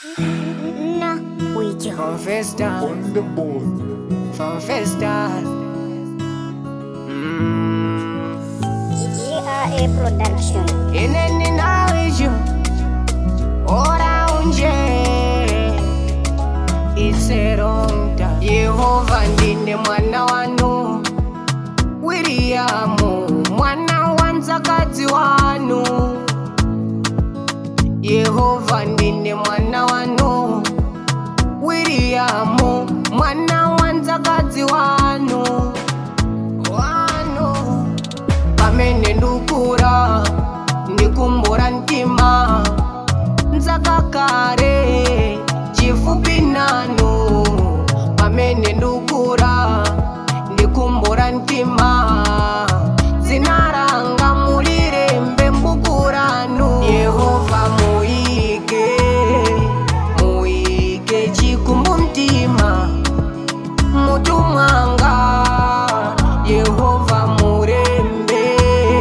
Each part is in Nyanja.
Na Wijo. From Festa, on the board. from Festa. Mm. GRA Production. Ineni nawijo ora unje itseronta Yehova ndine mwana wanu Wiriamu mwana wa mzakazi wanu Yehova ndine mwana wanu Wiriamu mwana wa mzakazi wanu wanu pamene ndukura ndikumbura mtima nzakakare chifupi nanu pamene ndukura ndikumbura mtima zinaranga mulirembe mbukuranu yehova muike muike chikumbu mtima mutu mwanga yehova murembe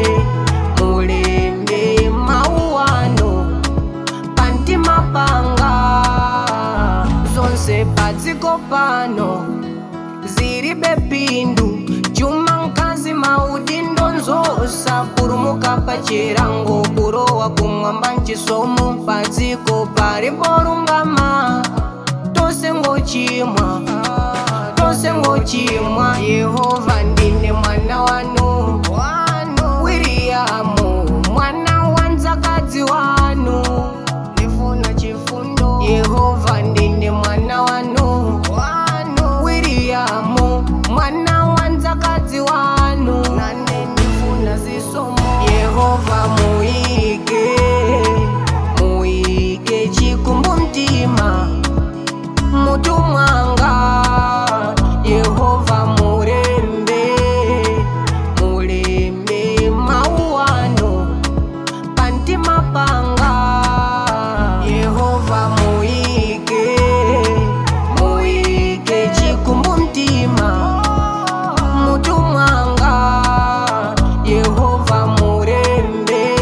mulembe mauwano pantima panga zonse padziko pano zilibe pindu chuma mkazi maudindo nzosa kurumuka pachirango kurowa kumwamba nchisomo padziko paliporungama tose ngochimwa tose ngochimwa yehova ndine mwana wanu wiriyamu mwana wa mzakazi wanu ndifuna chifundo yehova ndine mwana wanu wiriyamu mwana wa mzakazi wanu nane ndifuna zisomo yehova muike muike chikumbu mtima mutu mwanga yehova murembe mulembe mauwano pantima panga yehova muike muike chikumbu mtima mutu mwanga yehova murembe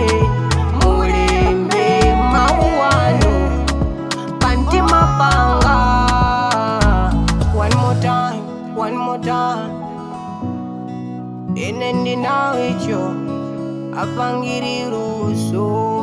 mulembe mauwano pantima panga one more time one more time ine ndinawicho apangiriruso